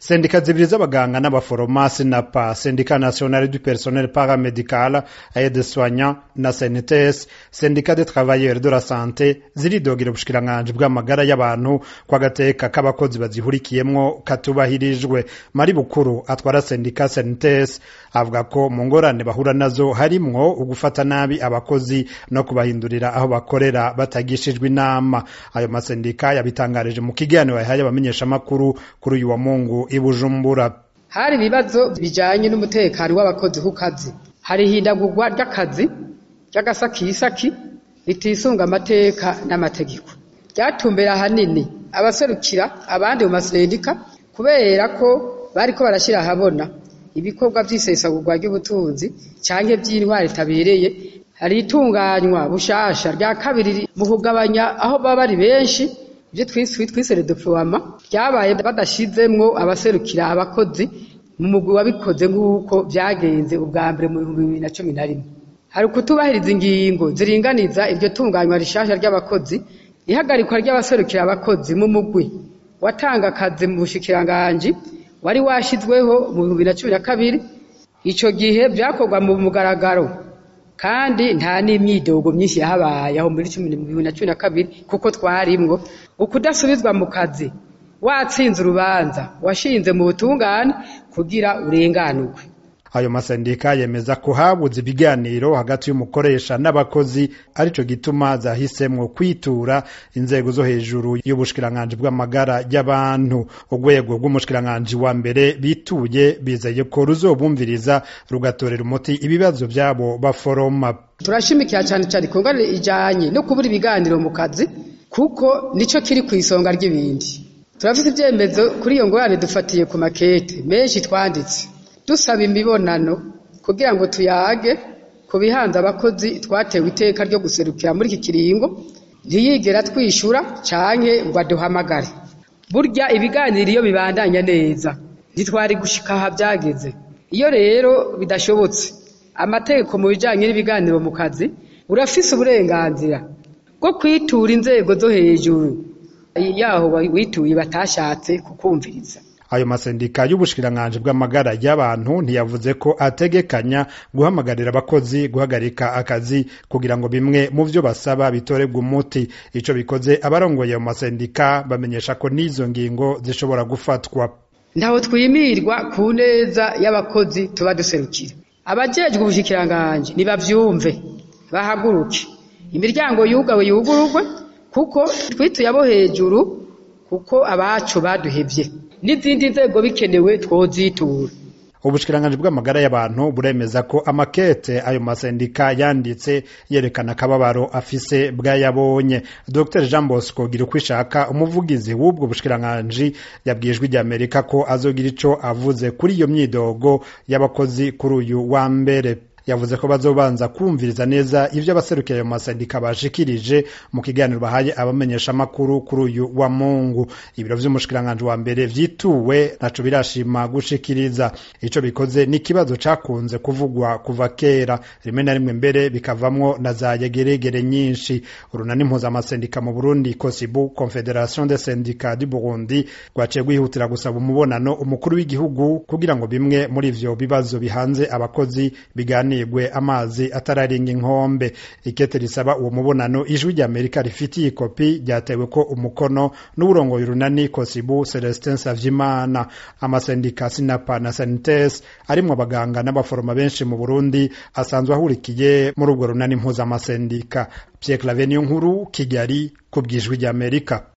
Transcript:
sendika zibiri z'abaganga n'abaforoma sinapa sendika nationale du personnel paramedical aide soignant na cnts sendika de travailleurs de la santé ziridogera ubushikiranganji bw'amagara y'abantu ko agateka k'abakozi bazihurikiyemwo katubahirijwe mari bukuru atwara sendika cnts avuga ko mu ngorane bahura nazo harimwo ugufata nabi abakozi no kubahindurira aho bakorera batagishijwe inama ayo masendika yabitangarije mu kiganiro yahaye abamenyeshamakuru kuri uyu wa mungu i bujumbura hari ibibazo bijanye n'umutekano w'abakozi ku kazi hari ihindagurwa ry'akazi ry'agasakisaki ritisunga amateka n'amategeko ryatumbera ahanini abaserukira abandi mu masendika kubera ko bariko barashyira ahabona ibikorwa vy'isesagurwa ry'ubutunzi canke vy'intwari itabereye hari itunganywa bushasha rya kabiri mu kugabanya aho baba bari benshi ibyo twise redeploiement ryabaye badashizemwo abaserukira abakozi mu mugwi wabikoze nk'uko vyagenze ubwa mbere mu bihumbi bibiri na cumi na rimwe hari ukutubahiriza ingingo ziringaniza iryo tunganywa rishasha ry'abakozi ihagarikwa ry'abaserukira abakozi mu mugwi watanga akazi mu bushikiranganji wari washizweho mu bihumbi bibiri na cumi na kabiri ico gihe vyakorwa mu mugaragaro kandi nta n'imyidogo myinshi yahabaye aho muri bibiri na cumi na kabiri kuko twarimwo ukudasubizwa mu kazi watsinze urubanza washinze mu butungane kugira urenganurwe ayo masendika yemeza ko habuze ibiganiro hagati y'umukoresha n'abakozi arico gituma zahisemwo kwitura inzego zo hejuru y'ubushikiranganji bw'amagara y'abantu urwego rw'umushikiranganji wa mbere bituye bizeye ko ruzobumviriza rugatorera umuti ibibazo vyabo baforoma turashimikira cyane cyane ikongane ijanye no kubura ibiganiro mu kazi kuko nico kiri ku isonga ry'ibindi turafite ivyemezo kuri iyo ngorane dufatiye ku makete menshi twanditse dusaba imibonano kugira ngo tuyage ku bihanze abakozi twatewe iteka ryo guserukira muri iki kiringo ntiyigera twishyura canke ngo aduhamagare burya ibiganiro iyo bibandanya neza ntitwari gushika aha byageze iyo rero bidashobotse amategeko mu bijanye n'ibiganiro mu kazi urafise uburenganzira bwo kwitura inzego zo hejuru yaho wituye batashatse kukumviriza ayo masendika y'ubushikiranganji bw'amagara y'abantu ntiyavuze ko ategekanya guhamagarira abakozi guhagarika akazi kugira ngo bimwe mu vyo basaba bitorebwe umuti ico bikoze abarongoye ayo masendika bamenyesha ko n'izo ngingo zishobora gufatwa ntaho twimirwa ku neza y'abakozi tuba duserukira abajejwe ubushikiranganji nibavyumve bahaguruke imiryango yugawe yugururwe kuko twituye abo hejuru kuko abacu baduhevye n'izindi nzego bikenewe twozitura ubushikiranganji bw'amagara y'abantu buremeza ko amakete ayo masendika yanditse yerekana akababaro afise bwayabonye dr jean bosco gira uko ishaka umuvugizi w'ubwo bushikiranganji yabwijwe rya amerika ko azogira ico avuze kuri iyo myidogo y'abakozi kuri uyu wa mbere yavuze ko bazobanza kumviriza neza ivyo abaserukira ayo masendika bashikirije mu kiganiro bahaye abamenyesha makuru kuri uyu wa Mungu ibiro vy'umushikiranganji wa mbere vyituwe naco birashima gushikiriza ico bikoze n'ikibazo cakunze kuvugwa kuva kera rimwe na rimwe mbere bikavamwo na za yegeregere nyinshi urunani mpuzamasendika mu Burundi Kosibu Confederation des Syndicats du Burundi rwaciye gwihutira gusaba umubonano umukuru w'igihugu kugira ngo bimwe muri ivyo bibazo bihanze abakozi bigani hanigwe amazi atararenga inkombe ikete risaba uwo mubonano ijwi rya Amerika rifitiye ikopi ryatewe ko umukono n'uburongoye urunani Kosibu Celestin Savyimana amasendika Sinapa na Sanites arimwo abaganga n'abaforoma benshi mu Burundi asanzwe ahurikiye muri ubwo runani mpuzamasendika Pierre Claver Nkuru Kigali ku bwijwi rya Amerika